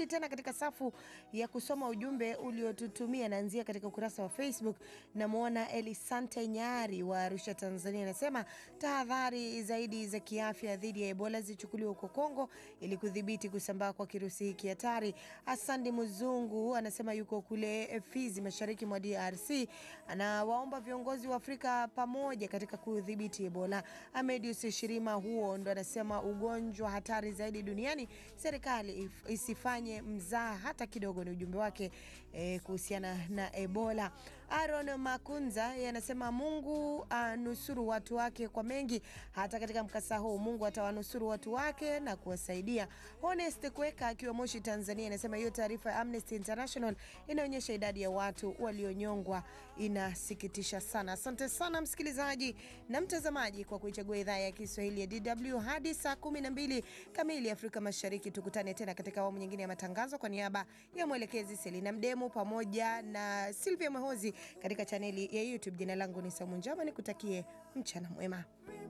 Nikirudi tena katika safu ya kusoma ujumbe uliotutumia, naanzia katika ukurasa wa Facebook. Namwona Elisante Nyari wa Arusha, Tanzania, anasema tahadhari zaidi za kiafya dhidi ya Ebola zichukuliwe huko Kongo ili kudhibiti kusambaa kwa kirusi hiki hatari. Asandi Mzungu anasema yuko kule Fizi, mashariki mwa DRC, anawaomba viongozi wa Afrika pamoja katika kudhibiti Ebola. Amedius Shirima huo ndo anasema ugonjwa hatari zaidi duniani, serikali isifanye mzaa hata kidogo. Ni ujumbe wake eh, kuhusiana na Ebola. Aaron Makunza anasema Mungu anusuru watu wake kwa mengi, hata katika mkasa huu Mungu atawanusuru watu wake na kuwasaidia. Honest Kweka akiwa Moshi, Tanzania, anasema hiyo taarifa ya Amnesty International inaonyesha idadi ya watu walionyongwa inasikitisha sana. Asante sana msikilizaji na mtazamaji kwa kuichagua idhaa ya Kiswahili ya DW hadi saa 12 kamili Afrika Mashariki. Tukutane tena katika awamu nyingine ya matangazo. Kwa niaba ya mwelekezi Selina Mdemu pamoja na Silvia Mwehozi katika chaneli ya YouTube, jina langu ni Saumu Njama, nikutakie mchana mwema.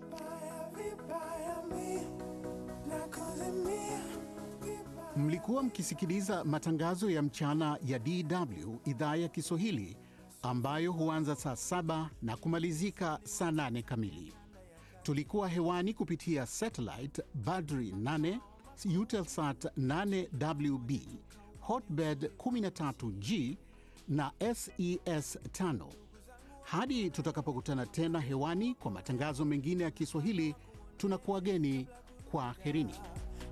Mlikuwa mkisikiliza matangazo ya mchana ya DW idhaa ya Kiswahili ambayo huanza saa saba na kumalizika saa nane kamili. Tulikuwa hewani kupitia satellite Badri 8, Eutelsat 8WB, Hotbird 13G na SES 5. Hadi tutakapokutana tena hewani kwa matangazo mengine ya Kiswahili, tunakuwageni kwa herini.